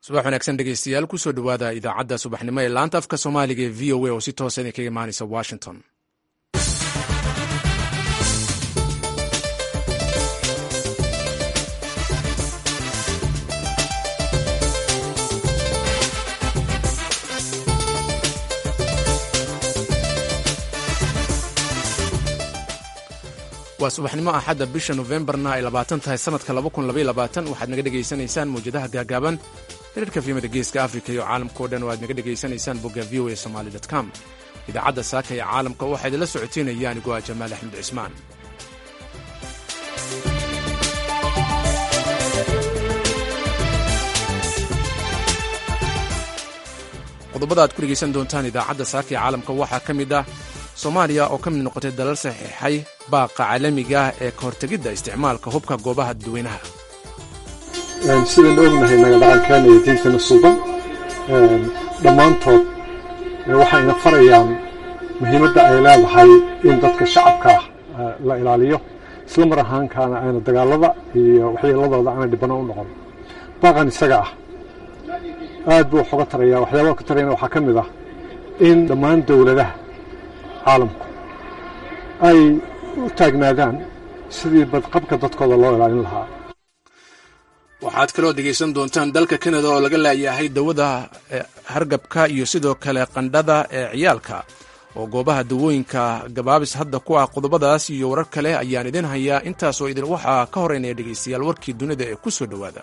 subax wanaagsan dhegeystayaal kusoo dhowaada idaacadda subaxnimo ee laanta afka soomaaliga ee v o a oo si toosa idinkaga imaanaysa washington waa subaxnimo axadda bisha nofembarna ay labaatan tahay sanadka waxaad naga dhegaysanaysaan mawjadaha gaagaaban hirarka fiimada geeska afrika iyo caalamkao dhan oo aad naga dhegaysanaysaan bogga v o a somaly com idaacadda saaka ee caalamka waxaa idinla socoteynaya anigoo ah jamaal axmed cismaan qodobada aad ku dhegaysan doontaan idaacadda saaka ee caalamka waxaa ka mid ah soomaaliya oo ka mid noqotay dalal saxiixay baaqa caalamiga ah ee ka hortegidda isticmaalka hubka goobaha dadweynaha sidaynu ognahay nagadhaqankeena iyo diintana suuban dhammaantood waxayna farayaan muhiimadda ay leedahay in dadka shacabka ah la ilaaliyo isla mar ahaankaana ayna dagaalada iyo waxyeeladooda aanay dhibano u noqon baaqan isaga ah aad buu wax uga taraya waxyaabaha ka tarayana waxaa ka mid ah in dhammaan dowladaha caalamku ay u taagnaadaan sidii badqabka dadkooda loo ilaalin lahaa waxaad kaloo dhegaysan doontaan dalka kanada oo laga laayahay dawada hargabka iyo sidoo kale qandhada ee ciyaalka oo goobaha dawooyinka gabaabis hadda ku ah qodobadaas iyo warar kale ayaan idin hayaa intaasoo idin waxaa ka horeynaya dhegaystayaal warkii dunida ee ku soo dhowaada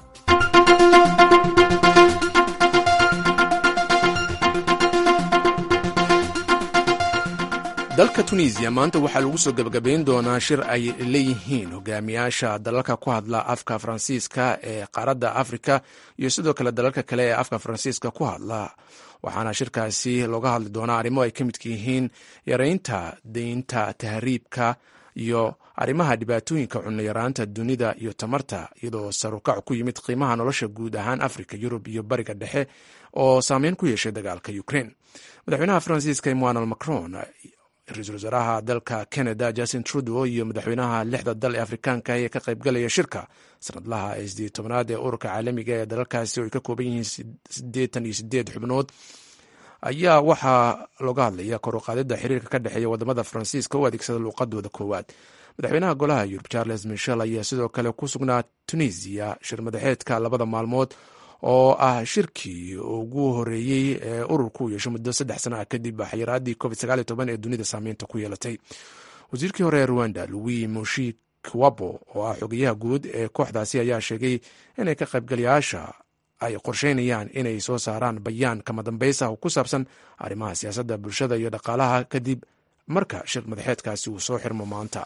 dalka tunisiya maanta waxaa lagu soo gebagabayn doonaa shir ay leeyihiin hogaamiyaasha dalalka ku hadla afka faransiiska ee qaaradda afrika iyo sidoo kale dalalka kale ee afka faransiiska ku hadla waxaana shirkaasi looga hadli doonaa arrimo ay ka midka yihiin yareynta deynta tahriibka iyo arrimaha dhibaatooyinka cunnoyaraanta dunida iyo tamarta iyadoo sarukac ku yimid qiimaha nolosha guud ahaan afrika yurub iyo bariga dhexe oo saameyn ku yeeshay dagaalka ukraine madaxweynaha faransiiska emmanuel macron ra-iisul wasaaraha dalka canada justin trudeau iyo madaxweynaha lixda dal ee afrikaanka ee ka qaybgalaya shirka sanadlaha ee sideed tobanaad ee ururka caalamiga ee dalalkaasi oo ay ka kooban yihiin siddeetan iyo sideed xubnood ayaa waxaa looga hadlaya kor u qaadida xiriirka ka dhexeeya wadamada faransiiska u adeegsada luuqadooda koowaad madaxweynaha golaha yurub charles michel ayaa sidoo kale ku sugnaa tunisiya shir madaxeedka labada maalmood oo ah shirkii ugu horeeyey ee ururku u yeesho muddo saddex sana ah kadib xayiraadii covid sagaal iyo toban ee dunida saameynta ku yeelatay wasiirkii hore ee ruwanda louis moshi kwabo oo ah xogeyaha guud ee kooxdaasi ayaa sheegay inay ka qaybgalayaasha ay qorsheynayaan inay soo saaraan bayaan kama dambaysa oo ku saabsan arrimaha siyaasadda bulshada iyo dhaqaalaha kadib marka shir madaxeedkaasi uu soo xirmo maanta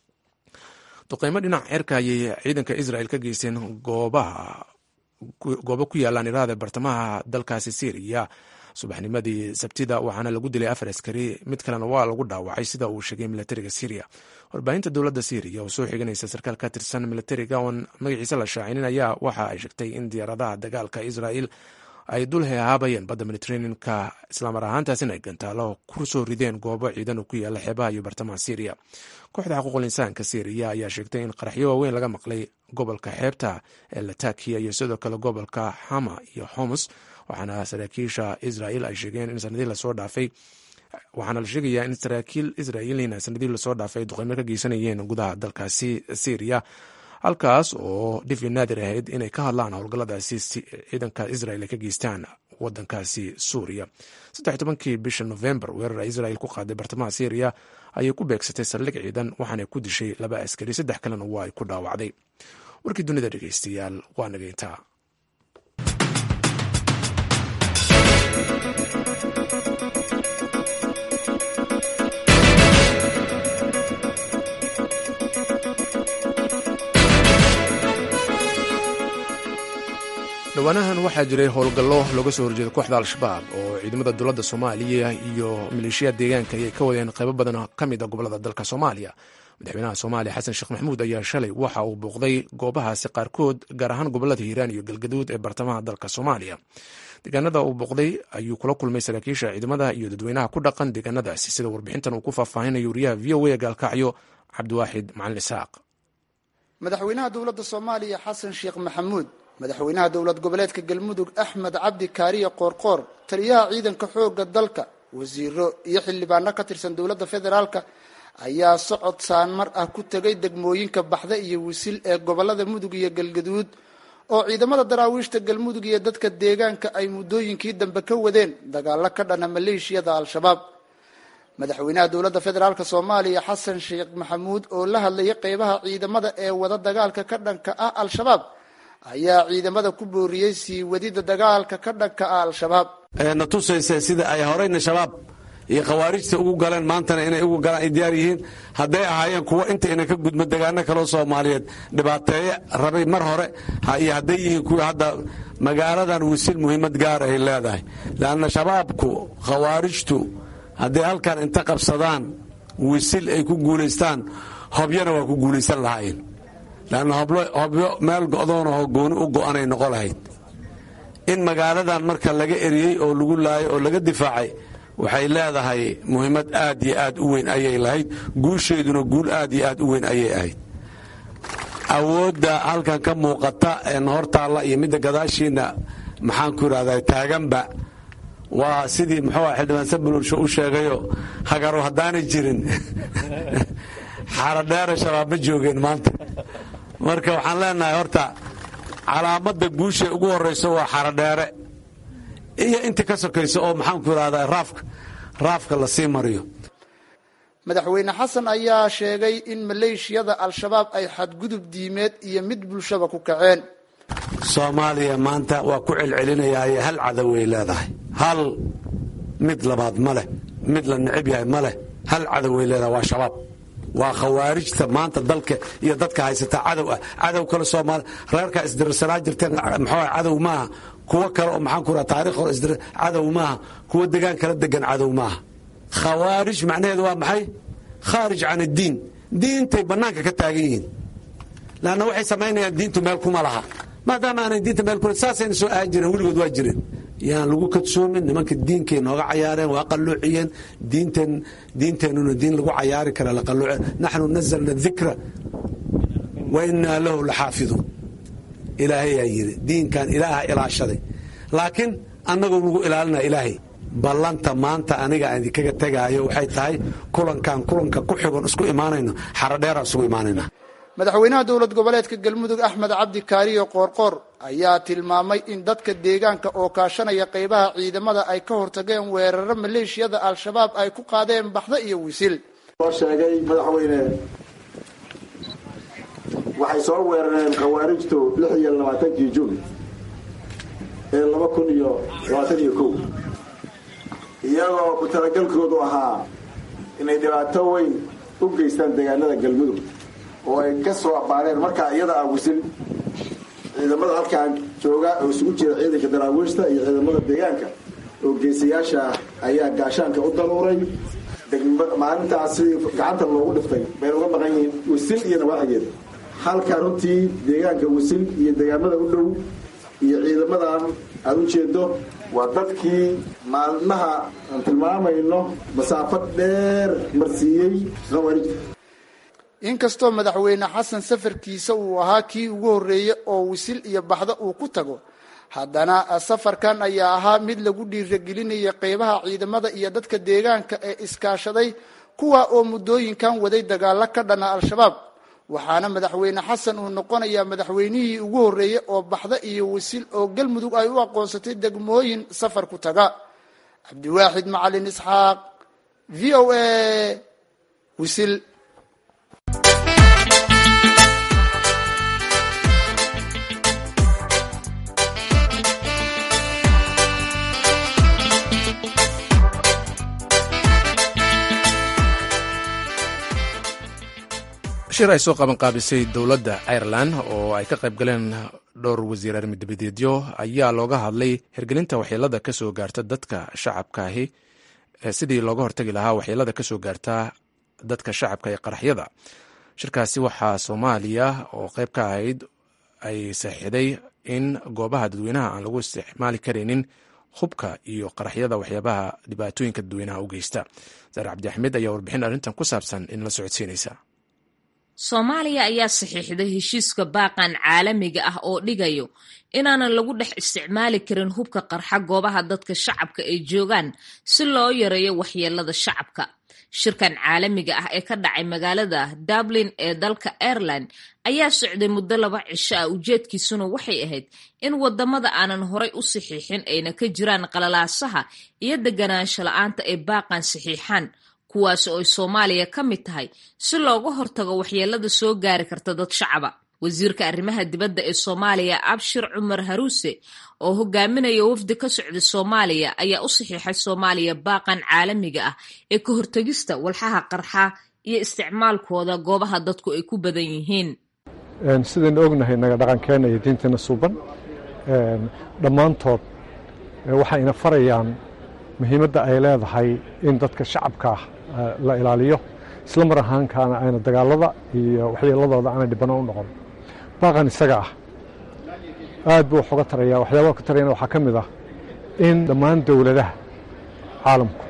duqeymo dhinac cerka ayay ciidanka israel ka geysteen goobaha goobo ku yaalaan iraada bartamaha dalkaasi syriya subaxnimadii sabtida waxaana lagu dilay afar askari mid kalena waa lagu dhaawacay sida uu sheegay milatariga syriya warbaahinta dowladda syriya oo soo xiganaysa sarkaal ka tirsan milatariga oon magaciisa la shaacinin ayaa waxa ay sheegtay in diyaaradaha dagaalka israel ay dul hehaabayeen badda mediteraneanka islaamar ahaantaasina ay gantaalo ku soo rideen goobo ciidan oo ku yaala xeebaha iyo bartamaha syriya kooxda xuquuqul insaanka syriya ayaa sheegtay in qaraxyo waaweyn laga maqlay gobolka xeebta ee latakiya iyo sidoo kale gobolka xama iyo homus waxaana saraakiisha israel ay sheegeen in sanadii lasoo dhaafay waxaana la sheegayaa in saraakiil israa'iilina sanadii lasoo dhaafay duqeymo ka geysanayeen gudaha dalkaasi syriya halkaas oo dhifi naadir ahayd inay ka hadlaan howlgalladaasi ciidanka israel ay ka geystaan wadankaasi suuriya saddex tobankii bisha novembar weerar israel ku qaaday bartamaha syriya ayay ku beegsatay saldhig ciidan waxaana ku dishay laba askari saddex kalena waa ay ku dhaawacday warkii dunida dhegeystayaal waa nageyntaa dhawaanahan waxaa jiray howlgallo looga soo horjeeda kooxda al-shabaab oo ciidamada dowladda soomaaliya iyo maleeshiya deegaanka ayay ka wadeen qaybo badan ka mid a gobolada dalka soomaaliya madaxweynaha soomaaliya xasan sheekh maxamuud ayaa shalay waxa uu booqday goobahaasi qaarkood gaar ahaan gobolada hiiraan iyo galgaduud ee bartamaha dalka soomaaliya deegaanada uu booqday ayuu kula kulmay saraakiisha ciidamada iyo dadweynaha ku dhaqan deegaanadaasi sida warbixintan uu ku faahfaahinayo wariyaha v o a gaalkacyo cabdiwaaxid macalin isaaq madaxweynaha dowladda soomaaliya xasan sheekh maxamuud madaxweynaha dowlad goboleedka galmudug axmed cabdi kaariye qoorqoor taliyaha ciidanka xoogga dalka wasiiro iyo xildhibaano ka tirsan dowladda federaalka ayaa socod saanmar ah ku tegay degmooyinka baxda iyo wisil ee gobolada mudug iyo galgaduud oo ciidamada daraawiishta galmudug iyo dadka deegaanka ay muddooyinkii dambe ka wadeen dagaalo ka dhana maleeshiyada al-shabaab madaxweynaha dowladda federaalk soomaaliya xasan sheekh maxamuud oo la hadlayay qeybaha ciidamada ee wada dagaalka ka dhanka ah al-shabaab ayaa ciidamada ku booriyey sii wadida dagaalka ka dhanka ah al-shabaab na tusaysa sida ay horeyna shabaab iyo khawaarijta ugu galeen maantana inay ugu galaan ay diyaar yihiin hadday ahaayeen kuwo inta ina ka gudmo degaano kaloo soomaaliyeed dhibaateeye rabay mar hore iyo hadday yihiin kuwii hadda magaaladan wisil muhiimad gaar ay leedahay leanna shabaabku khawaarijtu hadday halkan inta qabsadaan wisil ay ku guulaystaan hobyana waa ku guulaysan lahaayeen leanna hobyo meel go'doonahoo gooni u go'anay noqon lahayd in magaaladan marka laga eriyey oo lagu laayay oo laga difaacay waxay leedahay muhiimad aad iyo aad u weyn ayay lahayd guusheeduna guul aad iyo aad u weyn ayay ahayd awoodda halkan ka muuqata ee hortaalla iyo midda gadaashiinna maxaanku idhahdaa taaganba waa sidii muxuu xildhibaan sabululsho u sheegayo hagaru haddaanay jirin xaradheere shabaab ma joogeen maanta marka waxaan leenahay horta calaamadda guusha ugu horrayso waa xaradheere iyo inta ka sokaysa oo maxaanku idhahdaa raafka raafka la sii mariyo madaxweyne xasan ayaa sheegay in maleeshiyada al-shabaab ay xadgudub diimeed iyo mid bulshaba ku kaceen soomaaliya maanta waa ku celcelinayaaye hal cadoway leedahay hal mid labaad ma leh mid la necib yahay ma leh hal cadoway leedahay waa shabaab waa khawaarijta maanta dalka iyo dadka haysata cadow ah cadow kale soomaali reerkaa isdirsanaa jirteen maxaa cadow maaha kuwo kale oo maxaan ku raha taarikh hore isdir cadow maaha kuwo degaan kala degan cadow maaha khawaarij macnaheedu waa maxay khaarij can iddiin diintay bannaanka ka taagan yihiin laanna waxay samaynayaan diintu meel kuma laha maadaama aanay diinta meel kule saasayna soo ahan jireen weligood waa jireen yaan lagu kadsoomin nimanka diinkay nooga cayaareen waa qalloociyeen diinteen diinteennuna diin lagu cayaari kara la qalooce naxnu nazalna dikra wa innaa lahu laxaafiduun ilaahayaa yidhi diinkan ilaaha ilaashaday laakiin annagoo nagu ilaalinaa ilaahay ballanta maanta aniga aan idinkaga tegaayo waxay tahay kulankan kulanka ku xigon isku imaanayno xaradheeraan isugu imaanayna madaxweynaha dowlad goboleedka galmudug axmed cabdi kaariyo qoorqoor ayaa tilmaamay in dadka deegaanka oo kaashanaya qeybaha ciidamada ay ka hortageen weeraro maleeshiyada al-shabaab ay ku qaadeen baxda iyo wisil soo sheegay madaxweyne waxay soo weerareen khawaarijtu lix iyo labaatankii juun ee laba kun iyo labaatan iyo kow iyagoo ku talagalkoodu ahaa inay dhibaato weyn u geystaan deegaanada galmudug oo ay ka soo abaareen markaa iyada ah wisil ciidamada halkaan jooga oo isugu jira ciidanka daraawiishta iyo ciidamada deegaanka oo geesayaasha ayaa gaashaanka u daruuray maalintaasi gacanta loogu dhiftay bayna uga maqan yihiin wisil iyo nawaaxigeeda halka runtii deegaanka wisil iyo deegaamada u dhow iyo ciidamadan aada u jeedo waa dadkii maalmaha aan tilmaamayno masaafo dheer marsiiyey khawaarij inkastoo madaxweyne xasan safarkiisa uu ahaa kii ugu horreeyey oo wisil iyo baxda uu ku tago haddana safarkan ayaa ahaa mid lagu dhiiragelinaya qeybaha ciidamada iyo dadka deegaanka ee iskaashaday kuwa oo muddooyinkan waday dagaalo ka dhana al-shabaab waxaana madaxweyne xasan uu noqonayaa madaxweynihii ugu horreeyey oo baxda iyo wisil oo galmudug ay u aqoonsatay degmooyin safar ku taga cabdiwaaxid macalin isxaaq v o a wisil shir ay soo qabanqaabisay dowladda irelan oo ay ka qayb galeen dhowr wasiir armidabadeedyo ayaa looga hadlay hirgelinta waxyeelada ka soo gaarta dadka shacabkaahi sidii looga hortagi lahaa waxyeelada ka soo gaarta dadka shacabka ee qaraxyada shirkaasi waxaa soomaaliya oo qayb ka ahayd ay saxiixday in goobaha dadweynaha aan lagu isticmaali karaynin hubka iyo qaraxyada waxyaabaha dhibaatooyinka dadweynaha u geysta saare cabdi axmed ayaa warbixin arrintan ku saabsan in la socodsiinaysa soomaaliya ayaa saxiixday heshiiska baaqan caalamiga ah oo dhigayo inaanan lagu dhex isticmaali karin hubka qarxa goobaha dadka shacabka ay joogaan si loo yareeyo waxyeelada shacabka shirkan caalamiga ah ee ka dhacay magaalada dublin ee dalka ireland ayaa socday muddo laba cisho ah ujeedkiisuna waxay ahayd in wadamada aanan horay u saxiixin ayna ka jiraan qalalaasaha iyo deganaansho la-aanta ay baaqan saxiixaan kuwaas oo ay soomaaliya ka mid tahay si looga hortago waxyeelada soo gaari karta dad shacaba wasiirka arrimaha dibadda ee soomaaliya abshir cumar haruuse oo hogaaminaya wafdi ka socda soomaaliya ayaa u saxiixay soomaaliya baaqan caalamiga ah ee ka hortegista walxaha qarxa iyo isticmaalkooda goobaha dadku ay ku badan yihiin sidaynu ognahay naga dhaqankeena iyo diinteena suuban dhammaantood waxayna farayaan muhiimadda ay leedahay in dadka shacabka ah la ilaaliyo isla mar ahaankaana ayna dagaalada iyo waxyeeladooda aanay dhibano u noqon baaqan isaga ah aad buu wax uga taraya waxyaabaha ka tarayana waxaa ka mid ah in dhammaan dowladaha caalamku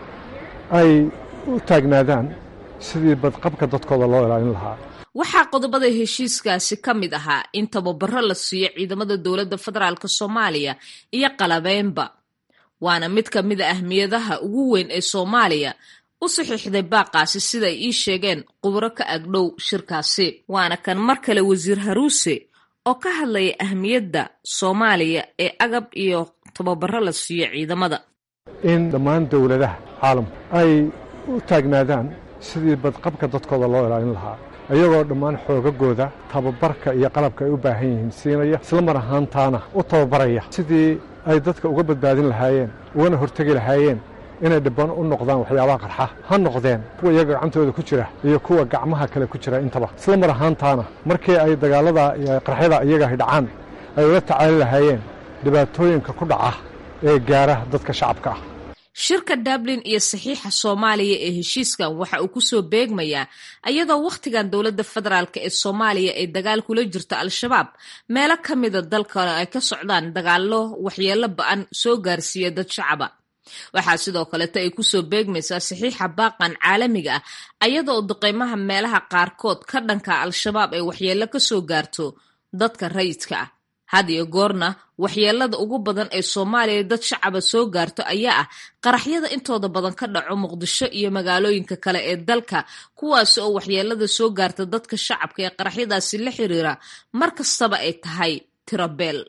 ay u taagnaadaan sidii badqabka dadkooda loo ilaalin lahaa waxaa qodobada heshiiskaasi ka mid ahaa in tababaro la siiyo ciidamada dowladda federaalk soomaaliya iyo qalabeynba waana mid ka mid a ahmiyadaha ugu weyn ee soomaaliya u saxiixday baaqaasi sida ay ii sheegeen khubro ka agdhow shirkaasi waana kan mar kale wasiir haruuse oo ka hadlaya ahmiyadda soomaaliya ee agab iyo tababaro la siiyo ciidamada in dhammaan dowladaha caalamku ay u taagnaadaan sidii badqabka dadkooda loo ilaalin lahaa iyagoo dhammaan xoogagooda tababarka iyo qalabka ay u baahan yihiin siinaya isla mar ahaantaana u tababaraya sidii ay dadka uga badbaadin lahaayeen ugana hortegi lahaayeen inay dhibban u noqdaan waxyaabaha qarxa ha noqdeen kuwa iyaga gacantooda ku jira iyo kuwa gacmaha kale ku jira intaba isla mar ahaantaana markii ay dagaalada qarxyada iyagahay dhacaan ay ula tacaali lahaayeen dhibaatooyinka ku dhaca ee gaara dadka shacabka ah shirka dublin iyo saxiixa soomaaliya ee heshiiskan waxa uu kusoo beegmayaa iyadoo wakhtigan dowladda federaalk ee soomaaliya ay dagaal kula jirto al-shabaab meelo ka mida dalkana ay ka socdaan dagaallo waxyeelo ba-an soo gaarsiiya dad shacaba waxaa sidoo kaleta ay kusoo beegmaysaa saxiixa baaqan caalamiga ah ayadaoo duqeymaha meelaha qaarkood ka dhanka al-shabaab ay waxyeello ka soo gaarto dadka rayidka ah had iyo goorna waxyeelada ugu badan ee soomaaliya dad shacaba soo gaarto ayaa ah qaraxyada intooda badan ka dhaco muqdisho iyo magaalooyinka kale ee dalka kuwaas oo waxyeelada soo gaarta dadka shacabka ee qaraxyadaasi la xiriira mar kastaba ay tahay tirabeel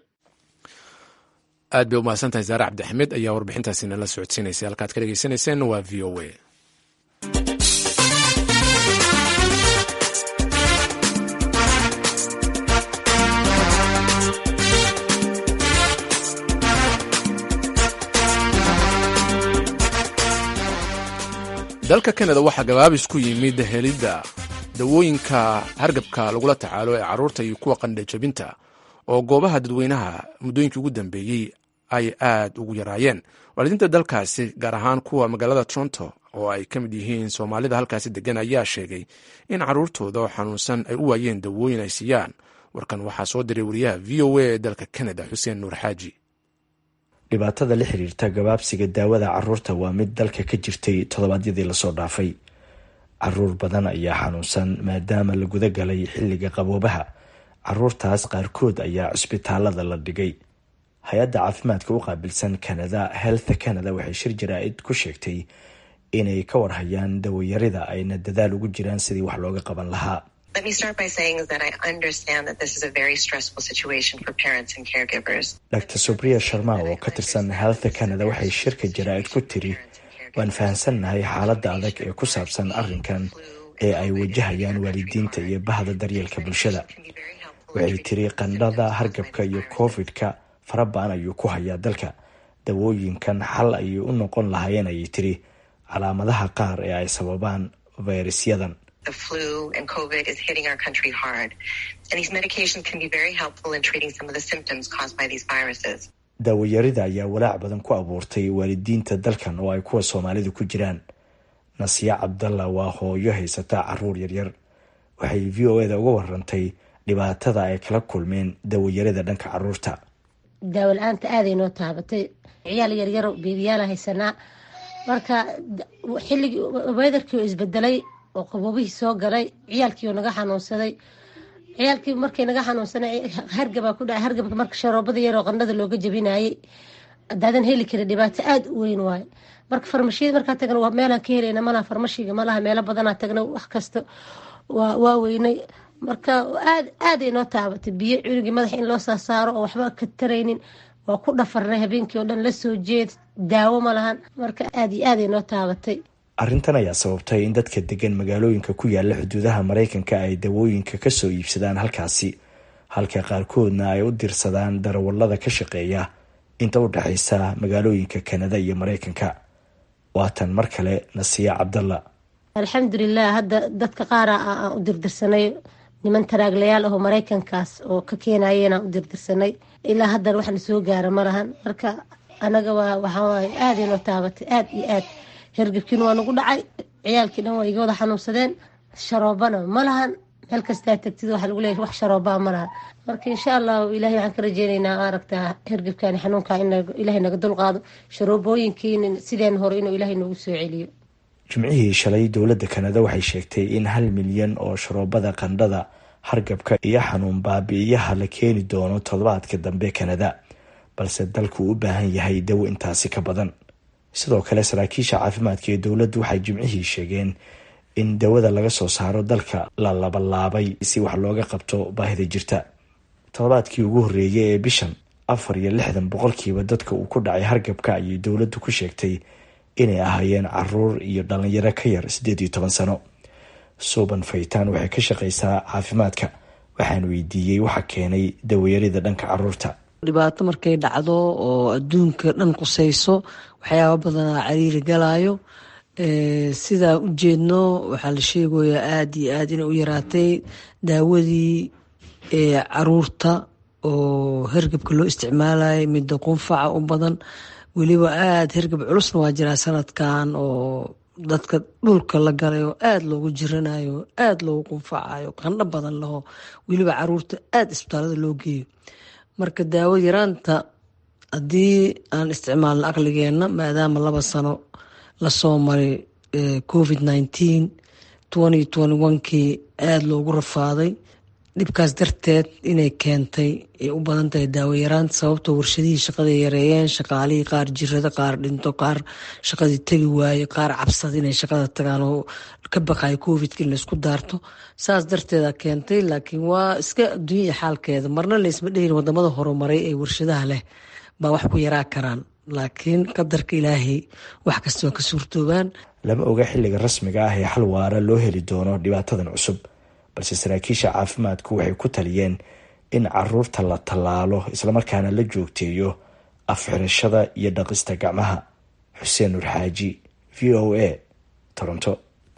aad bay umahadsan tahay saare cabdixamed ayaa warbixintaasi nala socodsiinaysay halkaad ka dhegeysanayseen waa v o a dalka kanada waxaa gabaabis ku yimid helidda dawooyinka hargabka lagula tacaalo ee carruurta iyo kuwa qandhajabinta oo goobaha dadweynaha muddooyinkii ugu dambeeyey ay aad ugu yaraayeen waalidiinta dalkaasi gaar ahaan kuwa magaalada toronto oo ay ka mid yihiin soomaalida halkaasi degan ayaa sheegay in carruurtooda oo xanuunsan ay u waayeen dawooyin ay siiyaan warkan waxaa soo diray wariyaha v o a ee dalka kanada xuseen nuur xaaji dhibaatada la xiriirta gabaabsiga daawada caruurta waa mid dalka ka jirtay toddobaadyadii lasoo dhaafay caruur badan ayaa xanuunsan maadaama la guda galay xilliga qaboobaha caruurtaas qaarkood ayaa cisbitaalada la dhigay hay-adda caafimaadka u qaabilsan canada health canada waxay shir jaraa-id ku sheegtay inay ka warhayaan dawayarida ayna dadaal ugu jiraan sidii wax looga qaban lahaa dr subriya sharma oo ka tirsan health canada waxay shirka jaraa-id ku tiri waan fahamsannahay xaaladda adag ee ku saabsan arrinkan ee ay wajahayaan waalidiinta iyo bahda daryeelka bulshada waxay tiri qandhada hargabka iyo covid-ka farabaan ayuu ku hayaa dalka dawooyinkan xal ayay u noqon lahaayeen ayay tiri calaamadaha qaar ee ay sababaan fayrasyadan daawayarida ayaa walaac badan ku abuurtay waalidiinta dalkan oo ay kuwa soomaalidu ku jiraan nasiya cabdalla waa hooyo haysata caruur yaryar waxay v o eda uga warantay dhibaatada ay kala kulmeen daawayarida dhanka caruurta daawo la-aanta aaday noo taabatay ciyaal yaryaro beebiyaala haysanaa marka xilligii wedarkii oo isbedelay oo qaboobihii soo galay ciyaalkii oo naga xanuunsaday ciyaalkii markay naga xanuunsanay hargabaa ku dhacay hargabka marka sharoobada yaroo qandhada looga jabinayay hadaadan heli karin dhibaato aada u weyn waaye marka farmashiyada markaa tagna meelaan ka helayna malaha farmashiga malaha meelo badanaa tagna wax kasta waa weynay marka aad aaday noo taabatay biyo cunugii madaxa in loo saa saaro oo waxba ka taraynin waa ku dhafarnay habeenkii oo dhan lasoo jeed daawo ma lahan marka aad iyo aaday noo taabatay arrintan ayaa sababtay in dadka degan magaalooyinka ku yaala xuduudaha maraykanka ay dawooyinka kasoo iibsadaan halkaasi halka qaarkoodna ay u dirsadaan darawallada ka shaqeeya inta u dhexaysa magaalooyinka kanada iyo maraykanka waatan mar kale nasiya cabdalla alxamdulilah hadda dadka qaara aan u dirdirsanay niman taraaglayaal ahoo maraykankaas oo ka keenayeen aan u dirdirsanay ilaa haddana waxna soo gaara ma lahan marka anaga waa waxaawaaye aaday noo taabatay aad iyo aad hergebkiina waa nagu dhacay ciyaalkii dhan waa iga wada xanuunsadeen sharoobana ma lahan meel kastaa tagtid waxa lagu leeyahy wax sharoobaa ma lahan marka insha allahu ilahay waxaan ka rajeyneynaa aragtaa hergebkani xanuunkaa in ilaahay naga dulqaado sharoobooyinkiina sideen hore inuu ilaahay noogu soo celiyo jimcihii shalay dowladda kanada waxay sheegtay in hal milyan oo sharoobada qandhada hargabka iyo xanuun baabi'iyaha la keeni doono toddobaadka dambe kanada balse dalku u baahan yahay dawo intaasi ka badan sidoo kale saraakiisha caafimaadka ee dowladdu waxay jimcihii sheegeen in dawada laga soo saaro dalka la labalaabay si wax looga qabto baahida jirta toddobaadkii ugu horreeyay ee bishan afar iyo lixdan boqolkiiba dadka uu ku dhacay hargabka ayay dowladdu ku sheegtay inay ahaayeen caruur iyo dhalinyaro ka yar siddeed iyo toban sano suuban faytaan waxay ka shaqaysaa caafimaadka waxaan weydiiyey waxa keenay dawayarida dhanka caruurta dhibaato markay dhacdo oo adduunka dhan qusayso waxyaaba badanaa cariiri galaayo sidaa u jeedno waxaa la sheegayaa aada iyo aada inay u yaraatay daawadii caruurta oo hergebka loo isticmaalayay midda qunfaca u badan weliba aada hergeb culusna waa jiraa sanadkan oo dadka dhulka la galay oo aada loogu jiranayo aada loogu qunfacayo qandho badan laho weliba caruurta aada isbitaalada loo geeyo marka daawo yaraanta haddii aan isticmaalno aqligeenna maadaama laba sano lasoo maray covid nineteen twenty twenty onekii aada loogu rafaaday dhibkaas darteed inay keentay ay u badan tahay daawo yaraanta sababtoo warshadihii shaqaday yareeyeen shaqaalihii qaar jirada qaar dhinto qaar shaqadii tegi waaye qaar cabsada inay shaqada tagaan oo ka baqayo covidka in laysku daarto saas darteeda keentay laakiin waa iska adduunya xaalkeeda marna laysma dhehin wadamada horumaray ee warshadaha leh baa wax ku yaraa karaan laakiin qadarka ilaahay wax kasta waa ka suurtoobaan lama oga xilliga rasmiga ah ee xal waara loo heli doono dhibaatadan cusub balse saraakiisha caafimaadku waxay ku taliyeen in caruurta la tallaalo islamarkaana la joogteeyo afxirashada iyo dhaqista gacmaha xuseen nur xaaji v o a toronto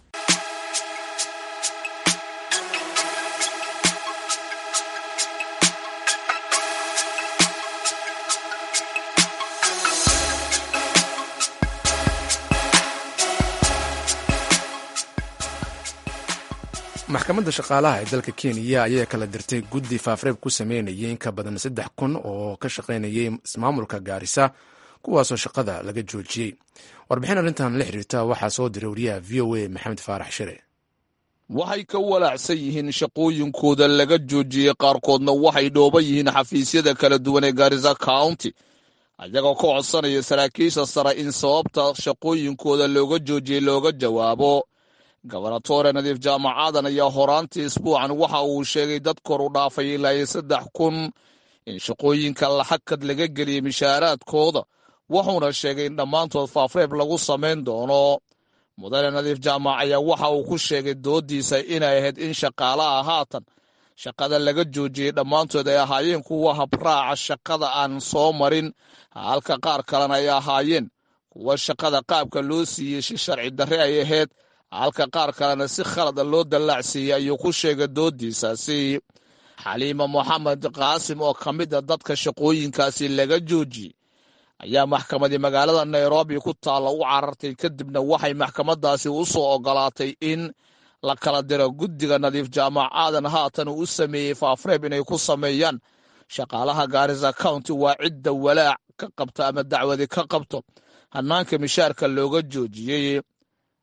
maxkamadda shaqaalaha ee dalka kenya ayaa kala dirtay guddi faafreeb ku sameynayay in ka badan saddex kun oo ka shaqaynayay ismaamulka gaarisa kuwaasoo shaqada laga joojiyey warbixin arrintan la xiriirta waxaa soo diray wariyaha v o a maxamed faarax shire waxay ka walaacsan yihiin shaqooyinkooda laga joojiyey qaarkoodna waxay dhooban yihiin xafiisyada kala duwan ee gaarisa county ayagoo ka codsanaya saraakiisha sare in sababta shaqooyinkooda looga joojiyey looga jawaabo gobernatore nadiif jaamacadan ayaa horaantii isbuucan waxa uu sheegay dad kor u dhaafay ilaa iyo saddex kun in shaqooyinka laxagkad laga geliyey mishaaraadkooda wuxuuna sheegay in dhammaantood faafreeb lagu samayn doono mudane nadiif jaamac ayaa waxa uu ku sheegay doodiisa inay ahayd in shaqaalaha haatan shaqada laga joojiyey dhammaantood ay ahaayeen kuwa habraaca shaqada aan soo marin halka qaar kalena ay ahaayeen kuwa shaqada qaabka loo siiyey si sharci darre ay ahayd halka qaar kalena si khalada loo dallaacsiiyey ayuu ku sheegay doodiisaasi xaliima moxamed qaasim oo ka mid a dadka shaqooyinkaasi laga joojiyey ayaa maxkamadii magaalada nairobi ku taalla u carartay kadibna waxay maxkamadaasi u soo ogolaatay in la kala diro guddiga nadiif jaamac aadan haatan uu u sameeyey faafreeb inay ku sameeyaan shaqaalaha gaarisa county waa cidda walaac ka qabta ama dacwadi ka qabto hannaanka mishaarka looga joojiyey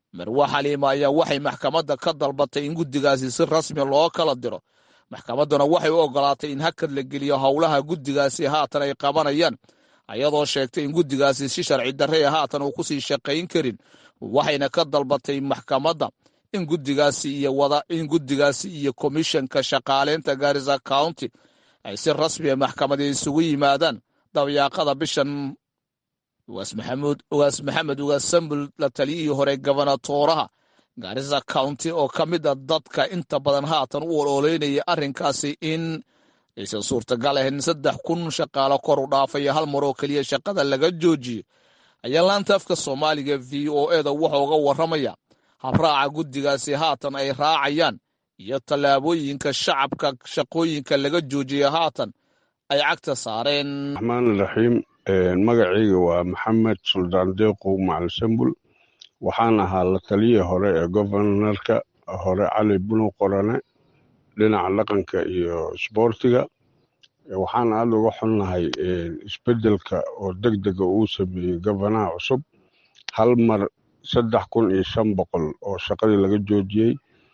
marwa xaliima ayaa waxay maxkamadda ka dalbatay in guddigaasi si rasmi loo kala diro maxkamadduna waxay u ogolaatay in hakad la geliyo howlaha guddigaasi haatan ay qabanayaan ayadoo sheegtay in guddigaasi si sharci darre ee haatan uu kusii shaqayn karin waxayna ka dalbatay maxkamadda in guddigaasi iyo wada in guddigaasi iyo komishanka shaqaaleynta gaarisa county ay si rasmiya maxkamadi isugu yimaadaan dabyaaqada bishan ugaas maxamuud ugaas maxamed ugaas sambul la taliyihii hore gobonatooraha gaarisa county oo ka mid a dadka inta badan haatan u ololeynaya arrinkaasi in aysan suurtagal ahayn saddex kun shaqaalo kor u dhaafaya hal mar oo keliya shaqada laga joojiyo ayaa laanta afka soomaaliga v o eda wuxuu uga warramaya habraaca guddigaasi haatan ay raacayaan iyo tallaabooyinka shacabka shaqooyinka laga joojiya haatan ay cagta saareen raxmaan raxiim magacayga waa maxamed suldaan deeqow macali sambul waxaan ahaa la taliyii hore ee gobonarka hore cali bunu qorane dhinaca dhaqanka iyo isboortiga waxaan aada uga xunnahay isbeddelka oo deg dega uu sameeyey gobonaha cusub hal mar saddex kun iyo shan boqol oo shaqadii laga joojiyey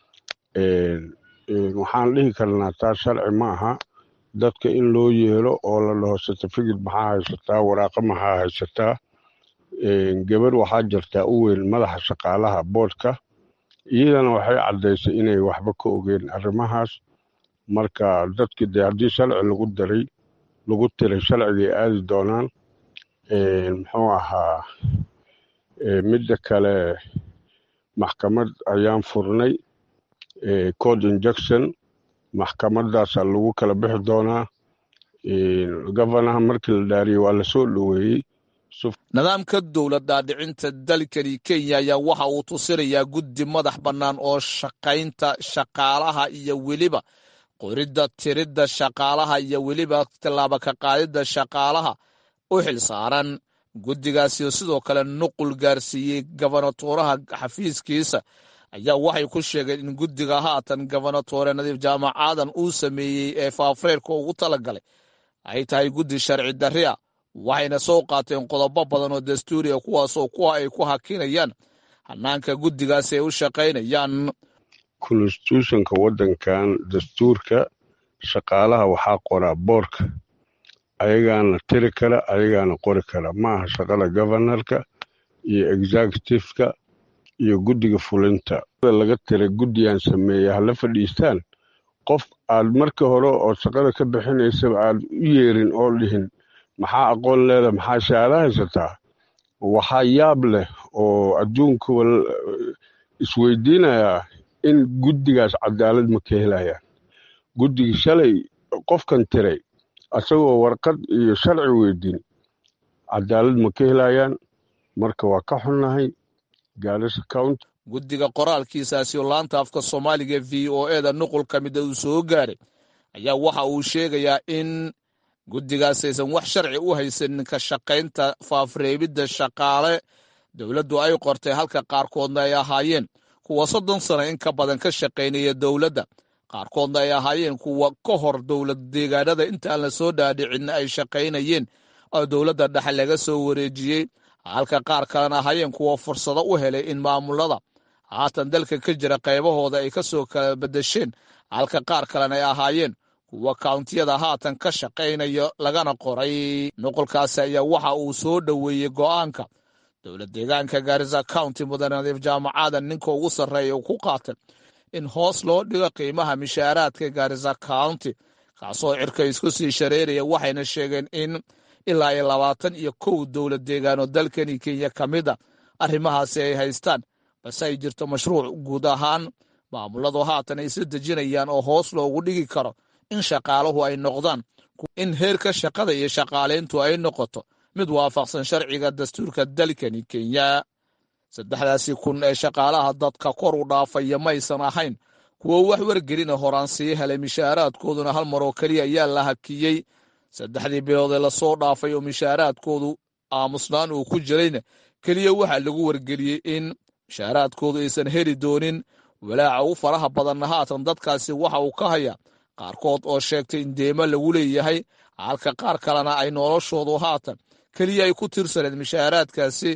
waxaan dhihi karnaa taas sharci ma aha dadka in loo yeelo oo la dhaho certificate maxaa haysataa waraaqa maxaa haysataa gabar waxaa jirtaa u weyn madaxa shaqaalaha boodhka iyadana waxay caddaysay inay waxba ka ogeen arrimahaas marka dadkii dee haddii sharci lagu daray lagu tiray sharcigay aadi doonaan muxuu ahaa midda kale maxkamad ayaan furnay code injection maxkamadaasaa lagu kala bixi doonaa governaha markii la dhaariyey waa lasoo dhoweeyey nidaamka dowlad dhaadhicinta dalkani kenya ayaa waxa uu tusinayaa guddi madax bannaan oo shaqaynta shaqaalaha iyo weliba qoridda tiridda shaqaalaha iyo weliba tallaaba ka qaadidda shaqaalaha u xil saaran guddigaasi sidoo kale nuqul gaarsiiyey gobonatooraha xafiiskiisa ayaa waxay ku sheegeen in guddiga haatan gobonatoore nadiif jaamac aadan uu sameeyey ee faafreerka ugu talagalay ay tahay guddi sharci darri a waxayna soo qaateen qodobo badan oo dastuuriya kuwaasoo kuwa ay ku hakinayaan hanaanka guddigaasi ay u shaqaynayaan constitutionka waddankan dastuurka shaqaalaha waxaa qoraa boorka ayagaana tiri kara ayagaana qori kara ma aha shaqada governorka iyo executiveka iyo guddiga fulinta laga tiray guddigan sameeya hala fadhiistaan qof aad marka hore oo shaqada ka bixinaysaba aad u yeerin oo dhihin maxaa aqoon leeda maxaa shahaado haysataa waxaa yaab leh oo adduunka isweydiinayaa in guddigaas cadaalad ma ka helayaan guddigii shalay qofkan tiray asagoo warqad iyo sharci weydiin cadaalad ma ka helayaan marka waa ka xunnahay gaarisa county guddiga qoraalkiisaasi oo laanta afka soomaaliga v o eda nuqul ka mida uu soo gaaray ayaa waxa uu sheegayaa in guddigaas aysan wax sharci u haysanin ka shaqaynta faafreebidda shaqaale dowladdu ay qortay halka qaarkoodna ay ahaayeen kuwa soddon sano in ka badan ka shaqaynaya dowladda qaarkoodna ay ahaayeen kuwa ka hor dowlad deegaanada intaan la soo dhaadhicin ay shaqaynayeen oo dowladda dhexe laga soo wareejiyey halka qaar kalena ahaayeen kuwa fursado u helay in maamulada haatan dalka ka jira qaybahooda ay ka soo kala bedesheen halka qaar kalena ay ahaayeen kuwa kawntiyada haatan ka shaqaynaya lagana qoray nuqulkaasi ayaa waxa uu soo dhoweeyey go'aanka dowlad deegaanka gaarisa county mudane nadiif jaamacaada ninka ugu sarreeya uu ku qaatay in hoos loo dhigo qiimaha mishaaraadka gaarisa county kaasoo cirka isku sii shareeraya waxayna sheegeen in ilaa iyo labaatan iyo kow dowlad deegaanoo dalkani kenya ka mid a arrimahaasi ay haystaan balse ay jirto mashruuc guud ahaan maamuladu haatan ay isla dejinayaan oo hoos loogu dhigi karo in shaqaaluhu ay noqdaan in heerka shaqada iyo shaqaalayntu ay noqoto mid waafaqsan sharciga dastuurka dalkani kenya saddexdaasi kun ee shaqaalaha dadka kor u dhaafaya maysan ahayn kuwo wax wargelina horaan sii helay mishaaraadkooduna hal mar oo keliya ayaa la hakiyey saddexdii bilood ee lasoo dhaafay oo mishaaraadkoodu aamusnaan uu ku jirayna keliya waxaa lagu wargeliyey in mishaaraadkoodu aysan heli doonin walaaca u faraha badanna haatan dadkaasi waxa uu ka hayaa qaarkood oo sheegtay in deemo lagu leeyahay halka qaar kalena ay noloshoodu haatan keliya ay ku tirsaneed mishaaraadkaasi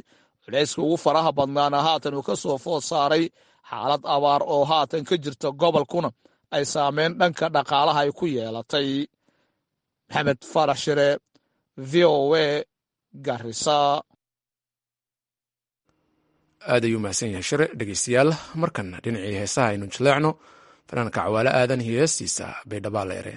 culayska ugu faraha badnaana haatan uu ka soo food saaray xaalad abaar oo haatan ka jirta gobolkuna ay saameyn dhanka dhaqaalaha ay ku yeelatay maxamed farax shire v o a garisa aad ayuu mahadsan yahay shire dhegeystayaal markan dhinacii heesaha aynu jaleecno fanaanka cawaale aadan iyo heestiisa baydhabaal ere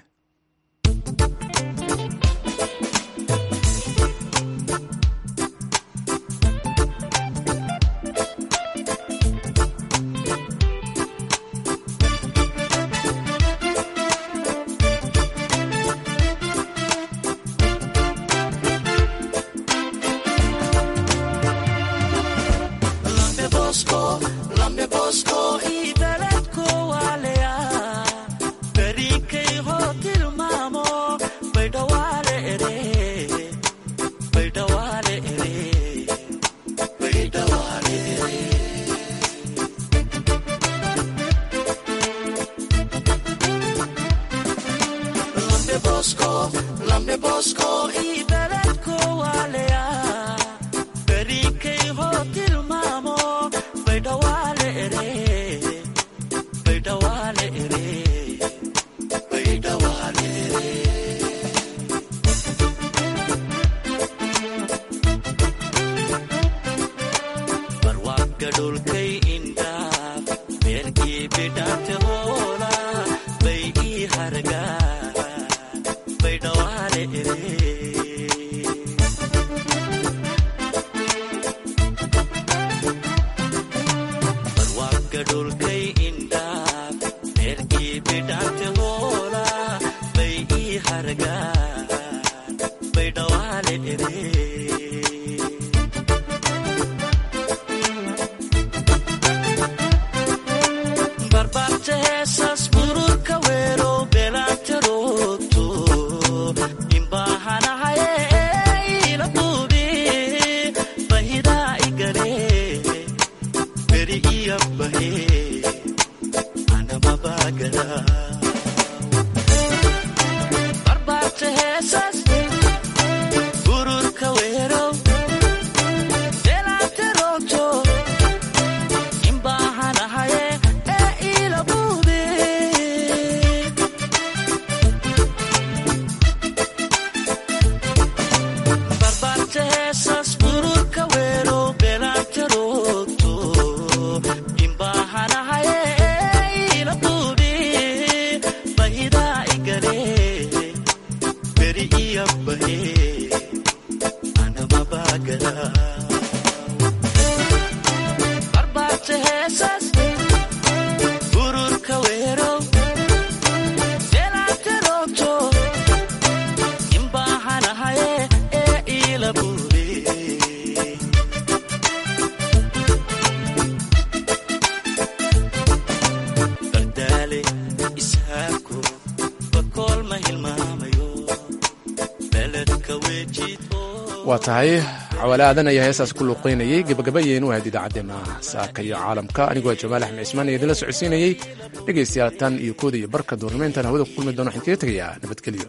waa tahay cawaale aadan ayaa heestaas ku luuqeynayay gebagabayeen u ahayd idaacaddeenna saaka iyo caalamka anigoo jamaal axmed cismaan iyo idinla socodsiinayey dhegaystayaal tan iyo kooda iyo barka duurnimayntan hawada ku kulmi doona waxaan kaga tegayaa nabadgelyo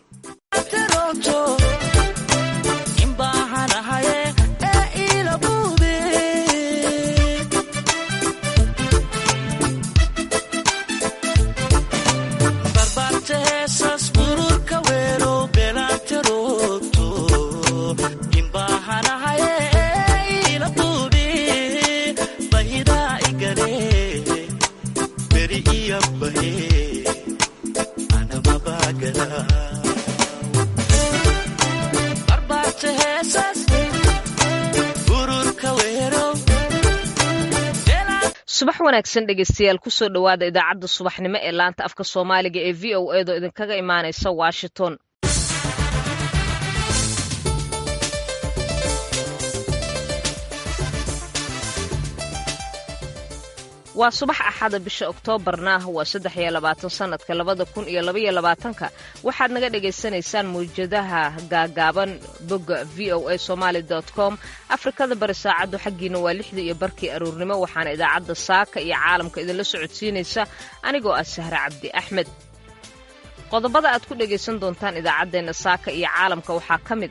subax wanaagsan dhegeystayaal kusoo dhowaada idaacadda subaxnimo ee laanta afka soomaaliga ee v o edo idinkaga imaanaysa washington waa subax axada bisha oktoobarna waa saddex iyo labaatan sanadka labada kun iyo labaiyo labaatanka waxaad naga dhagaysanaysaan mawjadaha gaagaaban bogga v o a somaali com afrikada bari saacaddu xaggiina waa lixda iyo barkii aroornimo waxaana idaacadda saaka iyo caalamka idinla socodsiinaysa anigoo ah sahre cabdi axmed qodobada aad ku dhagaysan doontaan idaacaddeenna saaka iyo caalamka waxaa ka mid